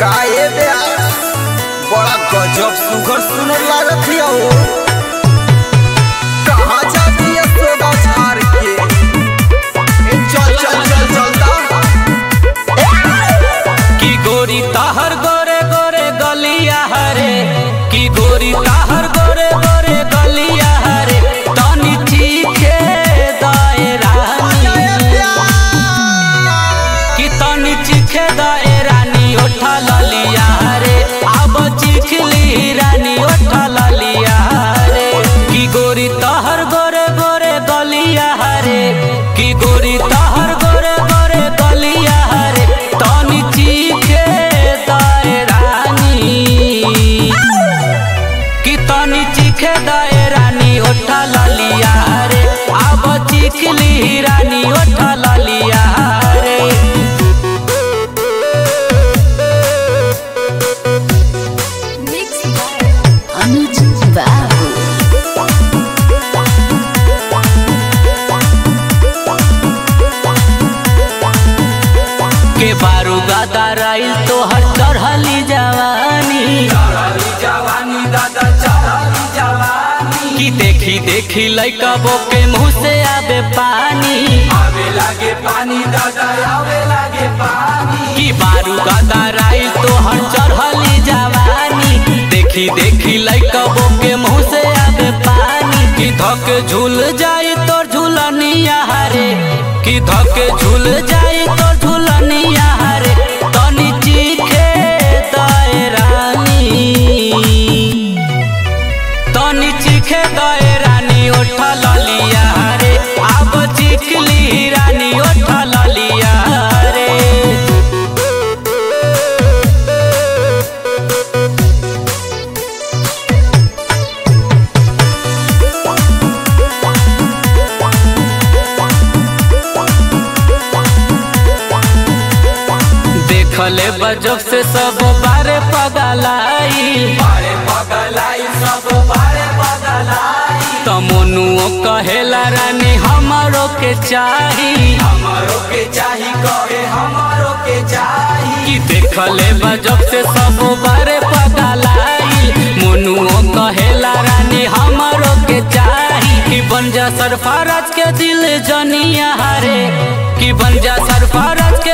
काहे बे बड़ा गजब सुगर सुनर लागत हिया हो कहाँ जाती है सोदा झार के ए, चल चल चल चलता की गोरी ताहर गोरे गोरे गलिया हरे की गोरी ताहर गोरे गोरे गलिया हरे तनी चीखे दायरा की तनी चीखे दायरा नी उठा ललिया रे अब चिखली रानी उठा ललिया रे की गोरी ताहर गोरे गोरे गलिया हरे की गोरी ताहर गोरे गोरे गलिया हरे तनी चीखे दायरानी की तनी चीखे दायरानी उठा ललिया रे अब चिखली रानी उठा ललिया रे Mixed by Anuj Babu. के बारू गादा राइल तो हर चढ़ली जवानी की देखी देखी लइका के मुंह से आवे पानी की बारू गादा राइल तो हर चढ़ली जवानी देखी देखी लइका के मुंह से आवे पानी की धक झूल जाए तोर झूलनिया हरे की धक झूल जाए तोर झूलनिया हरे तनी चीखे दायरानी तनी चीखे दायरानी उठा ललिया रे अब चिखली रानी उठा ललिया रे देखले बजब से सब बारे पगलाई तमनुओ कहेला रानी हमारो के चाही कि देखले बजब से सब बारे पगलाई मनुओ कहेला रानी हमारो के चाही कि बन जा सरफराज के दिल जनिया हरे कि बन जा सरफराज के